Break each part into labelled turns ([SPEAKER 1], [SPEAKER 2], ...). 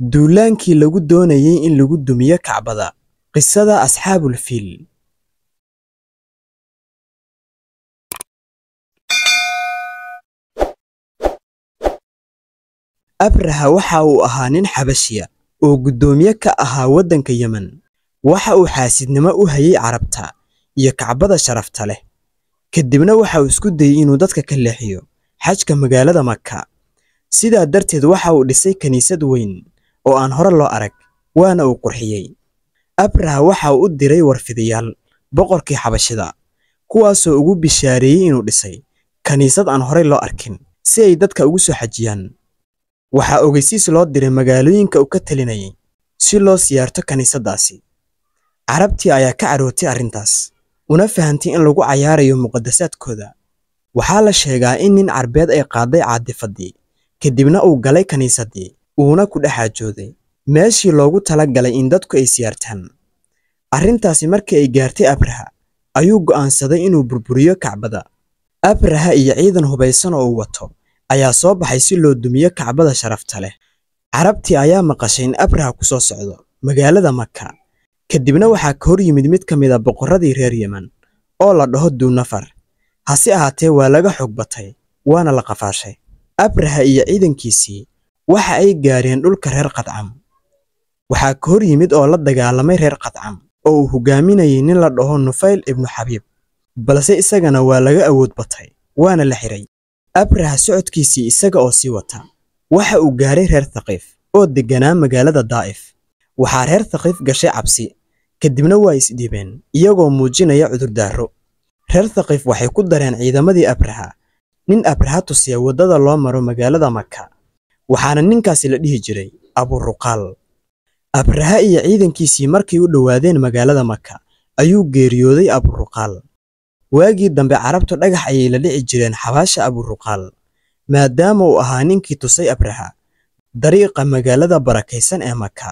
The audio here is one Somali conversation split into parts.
[SPEAKER 1] duulaankii lagu doonayey in lagu dumiyo kacbada qisada asxaabul fiil abraha waxa uu ahaa nin xabashiya oo guddoomiye ka ahaa waddanka yemen waxa uu xaasidnimo u hayay carabta iyo kacbada sharafta leh kadibna waxa uu isku dayey inuu dadka ka leexiyo xajka magaalada maka sidaa darteed waxa uu dhisay kiniisad weyn oo aan hore loo arag waana uu qurxiyey abraha waxa uu u diray warfidayaal boqorkii xabashida kuwaasoo ugu bishaareeyey inuu dhisay kiniisad aan horey loo arkin si ay dadka ugu soo xajiyaan waxaa ogeysiis loo diray magaalooyinka uu ka talinayay si loo siyaarto kiniisaddaasi carabtii ayaa ka carootay arrintaas una fahantay in lagu cayaarayo muqaddasaadkooda waxaa la sheegaa in nin carbeed ay qaaday caadifaddii kadibna uu galay kiniisaddii uuna ku dhex xaajooday meeshii loogu tala galay in dadku ay siyaartaan arrintaasi markii ay gaartay abraha ayuu go'aansaday inuu burburiyo kacbada abraha iyo ciidan hubaysan oo uu wato ayaa soo baxay si loo dumiyo kacbada sharafta leh carabtii ayaa maqashay in abraha ku soo socdo magaalada maka kadibna waxaa ka hor yimid mid ka mid a boqorradii reer yemen oo la dhaho duunafar hase ahaatee waa laga xog batay waana la qafaashay abraha iyo ciidankiisii waxa ay gaareen dhulka reer qadcam waxaa ka hor yimid oo la dagaalamay reer qadcam oo uu hogaaminayay nin la dhaho nufayl ibnu xabiib balse isagana waa laga awood batay waana la xiray abraha socodkiisii isaga oo sii wata waxa uu gaaray reer thaqiif oo degganaa magaalada daa'if waxaa reer thaqiif gashay cabsi kadibna waa isdhiibeen iyagoo muujinaya cudurdaaro reer thaqiif waxay ku dareen ciidamadii abraha nin abraha tusiya waddada loo maro magaalada maka waxaana ninkaasi la dhihi jiray aburuqaal abraha iyo ciidankiisii markay u dhowaadeen magaalada maka ayuu geeriyooday aburuqaal waagii dambe carabtu dhagax ayay la dhici jireen xabaasha aburuqaal maadaama uu ahaa ninkii tusay abraha dariiqa magaalada barakaysan ee maka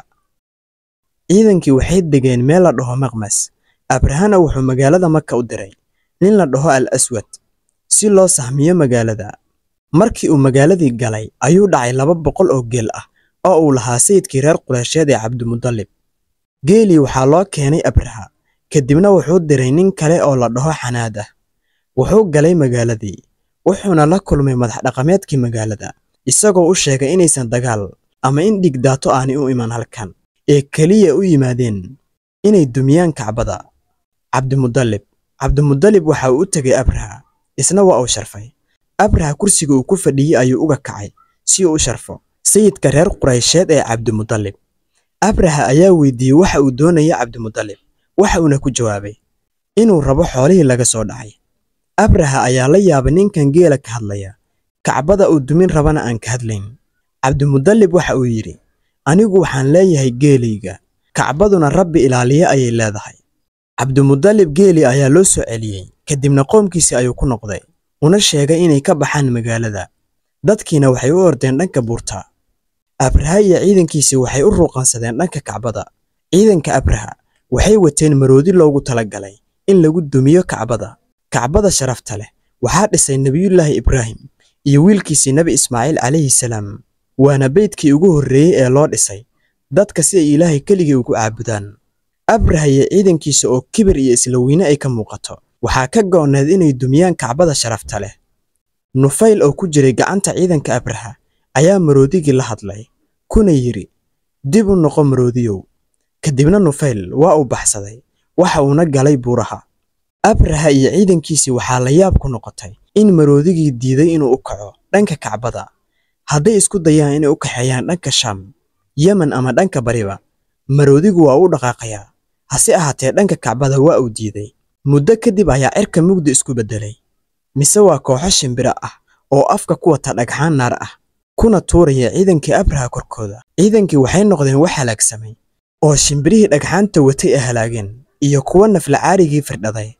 [SPEAKER 1] ciidankii waxay degeen meel la dhaho maqmas abrahana wuxuu magaalada maka u diray nin la dhaho al aswad si loo sahmiyo magaalada markii uu magaaladii galay ayuu dhacay laba boqol oo geel ah oo uu lahaa sayidkii reer qureysheed ee cabdimudallib geelii waxaa loo keenay abraha kadibna wuxuu diray nin kale oo la dhaho xanaad ah wuxuu galay magaaladii wuxuuna la kulmay madax dhaqameedkii magaalada isagoo u sheegay inaysan dagaal ama in dhigdaato aanay u iman halkan ee keliya u yimaadeen inay dumiyaan kacbada cabdimudallib cabdimudallib waxa uu u tegay abraha isna waa uu sharfay abraha kursiga uu ku fadhiyey ayuu uga kacay si uu u sharfo sayidka reer quraysheed ee cabdimudallib abraha ayaa weydiiyey waxa uu doonaya cabdimudallib waxa uuna ku jawaabay inuu rabo xoolihii laga soo dhacay abraha ayaa la yaabay ninkan geela ka hadlaya kacbada uu dumin rabana aan ka hadlayn cabdimudallib waxa uu yidhi anigu waxaan leeyahay geelayga kacbaduna rabbi ilaaliye ayay leedahay cabdimudallib geeli ayaa loo soo celiyey kadibna qoomkiisii ayuu ku noqday una sheegay inay ka baxaan magaalada dadkiina waxay u ordeen dhanka buurta abraha iyo ciidankiisii waxay u ruuqansadeen dhanka kacbada ciidanka abraha waxay wateen maroodi loogu talagalay in lagu dumiyo kacbada kacbada sharafta leh waxaa dhisay nebiyullaahi ibraahim iyo wiilkiisii nebi ismaaciil calayhi salaam waana beydkii ugu horreeyey ee loo dhisay dadka si ay ilaahay keligii ugu caabudaan abraha iyo ciidankiisa oo kibir iyo isla weyne ay ka muuqato waxaa ka go'need inay dumiyaan kacbada sharafta leh nufayl oo ku jiray gacanta ciidanka abraha ayaa maroodigii la hadlay kuna yidhi dib u noqo maroodiyow kadibna nufayl waa uu baxsaday waxa uuna galay buuraha abraha iyo ciidankiisii waxaa la yaab ku noqotay in maroodigii diiday inuu u kaco dhanka kacbada hadday isku dayaan inay u kaxeeyaan dhanka shaam yemen ama dhanka bariba maroodigu waa u dhaqaaqayaa hase ahaatee dhanka kacbada waa uu diiday muddo kadib ayaa cirka mugdi isku beddelay mise waa kooxo shimbiro ah oo afka ku wata dhagxaan naar ah kuna tuuraya ciidankii abraha korkooda ciidankii waxay noqdeen wax halaagsamay oo shimbirihii dhagxaanta watay ay halaageen iyo kuwa naflacaarigii firdhaday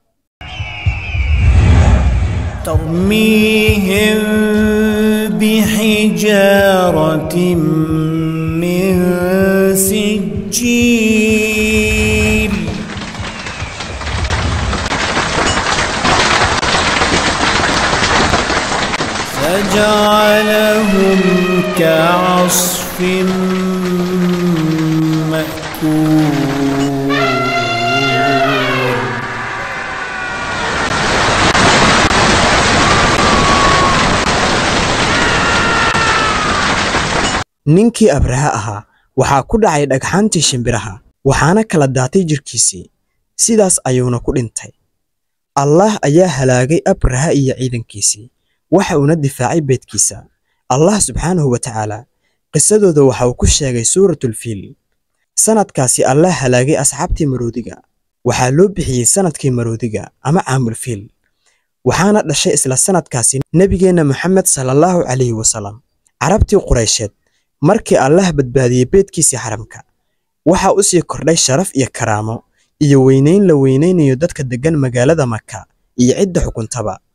[SPEAKER 2] ترميهم بحجارة من سجيل فجعلهم كعصف
[SPEAKER 1] ninkii abraha ahaa waxaa ku dhacay dhagxaantii shimbiraha waxaana kala daatay jidhkiisii sidaas ayuuna ku dhintay allaah ayaa halaagay abraha iyo ciidankiisii waxa uuna difaacay beedkiisa allah subxaanahu wa tacaala qisadooda waxa uu ku sheegay suuratulfiil sannadkaasi allah halaagay asxaabtii maroodiga waxaa loo bixiyey sannadkii maroodiga ama caamulfiil waxaana dhashay isla sannadkaasi nebigeenna moxamed salallaahu calayhi wasalam carabtii quraysheed markii allah badbaadiyey beedkiisii xaramka waxaa u sii kordhay sharaf iyo karaamo iyo weynayn la weynaynayo dadka deggan magaalada maka iyo cidda xukuntaba